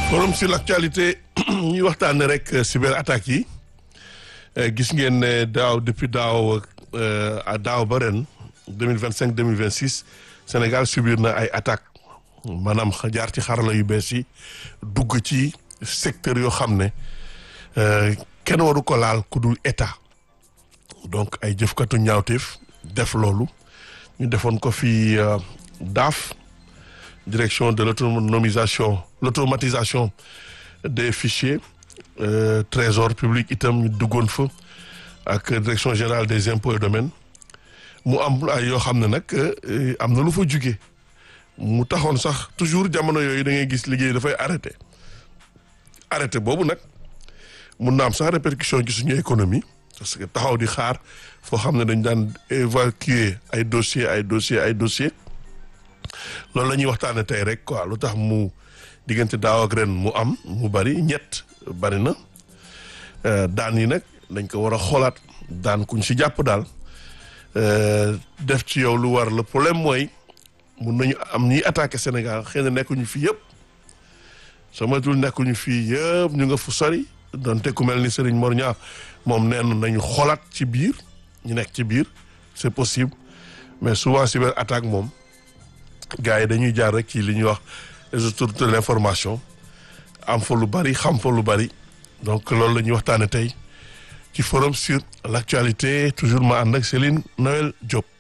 forum sur l'actualité ñuy waxtaanee rek cyber attaques yi gis ngeen ne daaw depuis daaw à daaw ba ren deux mille vingt cinq deux mille vingt six Sénégal subir na ay attaques maanaam jaar ci xarala yu bees yi dugg ci secteur yoo xam ne kenn waru ko laal ku dul état donc ay jëfkatu ñaawteef def loolu ñu defoon ko fi DAF direction de l'autonomisation l'automatisation des fichiers euh, trésor public itam ñu duggoon fa ak direction générale des impôts et domaines mu am ay yoo xam ne nag am na lu fa jugee mu taxoon sax toujours jamono yooyu da ngay gis liggéey dafay arrêté arrêté boobu nag mun na am sax répercussion ci suñu économie parce que taxaw di xaar foo xam ne dañ daan évacuer ay dossier ay dossier ay dossier loolu la ñuy waxtaane tey rek quoi lu tax mu diggante daaw ak ren mu am mu bari ñett bari na daan yi nag dañ ko war a xoolaat daan kuñ si jàpp daal def ci yow lu war le problème mooy mun nañu am ñiy attaqué Sénégal xëy na nekkuñu fii yëpp soo matul nekkuñu fii yëpp ñu nga fu sori donte ku mel ni Serigne Mor Niang moom nee nañu xoolaat ci biir ñu nekk ci biir c'est possible mais souvent cyber attaque moom gars yi dañuy jaar rek ci li ñuy wax les autorités de l'information am fa lu bari xam fa lu bari donc loolu la ñuy waxtaane tey ci forum sur l'actualité toujours ma ànd ak Céline Noël Diop